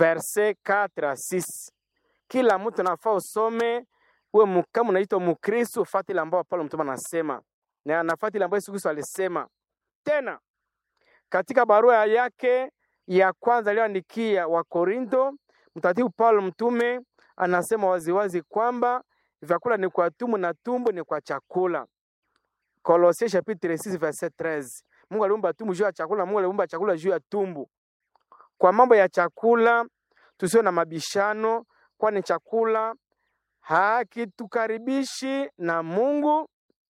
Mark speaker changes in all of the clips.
Speaker 1: verse 4 à 6 kila mtu nafaa usome uwe mu- kama unaitwa mkristo ufate ile ambao paulo mtume anasema na anafuata ile ambayo yesu kristo alisema tena katika barua yake ya kwanza aliyoandikia Wakorintho, mtakatifu Paulo mtume anasema waziwazi kwamba vyakula ni kwa tumbo na tumbo ni kwa chakula. Kolosien chapitre 6 verset 13. Mungu aliumba tumbo juu ya chakula, Mungu aliumba chakula juu ya tumbo. Kwa mambo ya chakula tusiwe na mabishano, kwani chakula hakitukaribishi na Mungu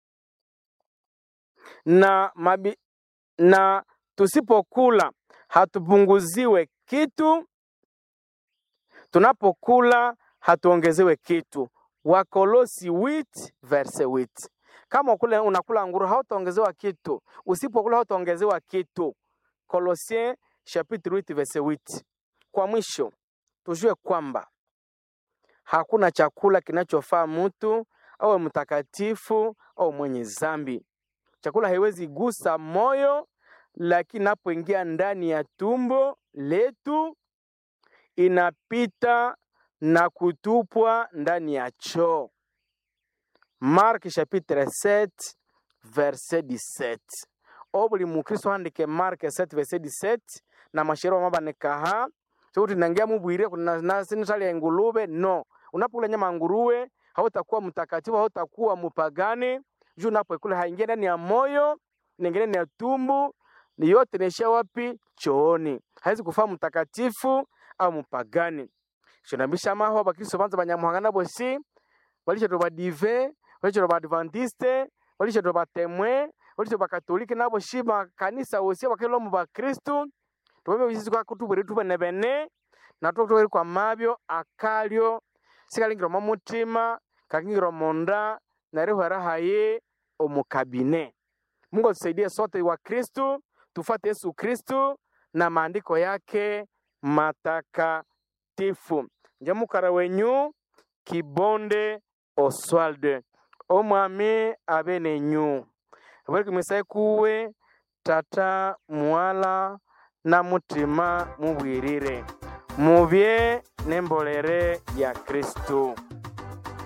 Speaker 1: na mabi, na tusipokula hatupunguziwe kitu, tunapokula hatuongezewe kitu. Wakolosi 8 verse 8. Kama ukula, unakula nguru hautaongezewa kitu, usipokula hautaongezewa kitu. Kolosien chapitre 8 verse 8. Kwa mwisho tujue kwamba hakuna chakula kinachofaa mtu awe mtakatifu au mwenye zambi. Chakula haiwezi gusa moyo, lakini inapoingia ndani ya tumbo letu inapita na kutupwa ndani ya choo. Mark chapitre 7 verset 17. O buli mukristo andike Mark 7 verset 17 na mashero mabanekaha chokuti nangia mubwire nasinitali ya ngulube no unapokula nyama ya nguruwe hautakuwa mtakatifu hautakuwa mupagani juu unapoikula haingia ndani ya moyo inaingia ndani ya tumbu ni yote inaishia wapi chooni haizi kufaa mtakatifu au mupagani shonambisha maho bakristo banza banyamuhanga bosi walishato badive walishato baadventiste walishato batemwe walishato bakatolike nabo shi makanisa wosi bakelo mu bakristu tubebe bisizi kwa kutubwere tubene bene natwo tubere kwa mabyo akalyo sikalingira mu mutima kakingira munda narihwera haye omukabine Mungu atusaidie sote wa Kristu tufuate Yesu Kristu na maandiko yake matakatifu. Nje mukara wenyu Kibonde Oswald omwami abe nenyu bwere kumisaye kuwe tata mwala na mutima mubwirire mubye n'embolere ya Kristu.